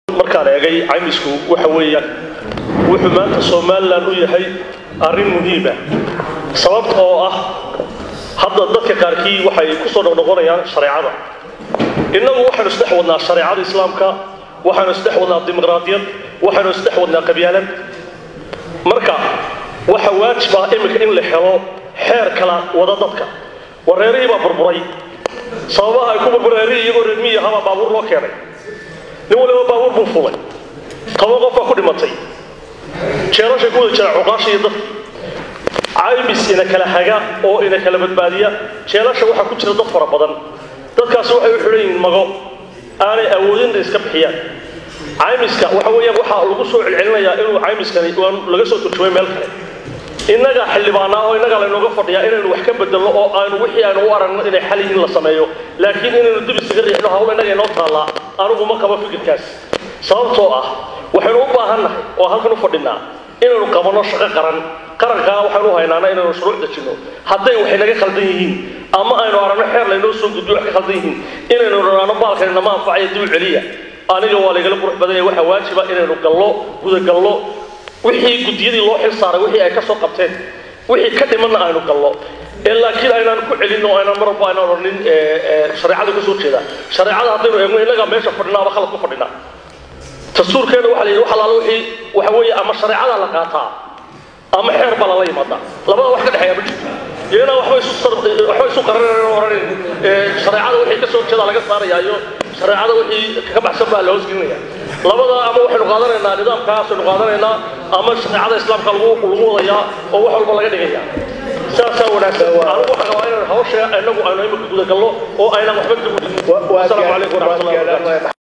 markaan eegay caymisku waxa weeyaan wuxuu maanta somalilan u yahay arrin muhiima sababta oo ah hadda dadka qaarkii waxay ku soo noqnoqonayaan shareecada innagu waxaynu isdhex wadnaa shareecada islaamka waxaynu isdhex wadnaa dimuqraadiyad waxaynu isdhex wadnaa qabyaalad marka waxa waajib ah iminka in la helo xeer kala wada dadka wareerihii baa burburay sababaha ay ku burbureerihii iyagoo reermiyi ahaabaa baabuur loo keenay nin waliba baabuur buu fulay toban qof baa ku dhimatay jeerashay ku wada jira cuqaasha iyo dadkii caymis ina kala haga oo ina kala badbaadiya jeelasha waxaa ku jira dad fara badan dadkaasi waxay u xidhan yihiin mago aanay awoodin inay iska bixiyaan caymiska waxa weeyaan waxaa lagu soo celcelinayaa inuu caymiskani waan laga soo turjumay meel kale innaga xildhibaanaa oo innaga laynooga fadhiyaa inaynu wax ka bedelno oo aynu wixii aynu u aragno inay xal yihiin la sameeyo laakiin inaynu dib isaga riixno hawl innaga inoo taallaa anigu ma qabo fikirkaas sababtoo ah waxaynu u baahannahay oo halkan u fadhinaa inaynu qabanno shaqo qaran qarankaa waxaynu u haynaana inaynu shuruuc dejinno hadday waxay naga khaldan yihiin ama aynu aragno xeer laynoo soo gudbiyo wax ka khaldan yihiin inaynu dhanaano baalkan inama anfacaya dib u celiya aniga waa laygala qurux badan yahay waxaa waajiba inaynu gallo gudagallo wixii guddiyadii loo xil saaray wixii ay ka soo qabteen wixii ka dhimanna aynu gallo ee laakiin aynaan ku celin oo aynaan mar walba aynaan odhanin shareecada ka soo jeeda shareecada haddaynu eegno innagaa meesha fadhinaa ama khalad ku fadhinaa dastuurkeena waxa la yidhi wax alaala wixii waxa weeye ama shareecada la qaataa ama xeer baa lala yimaadaa labada wax ka dhexeeya ma jirto iyana waxba isu waxba isu qaranayn oo odhanin shareecada wixii ka soo jeeda laga saaraya iyo shareecada wixii ka baxsan baa la hoosgelinaya labada ama waxaynu qaadanaynaa nidaamkaasaynu qaadanaynaa ama shareecada islaamka lagu lagu wadayaa oo wax walba laga dhigaya saasaa wanaagsan anigu waxaan rabaa inaan hawsha inagu aynu imika gudagalno oo aynan waxba dib u dhigin asalaamu calaykum waraxmatullahi wabarakatu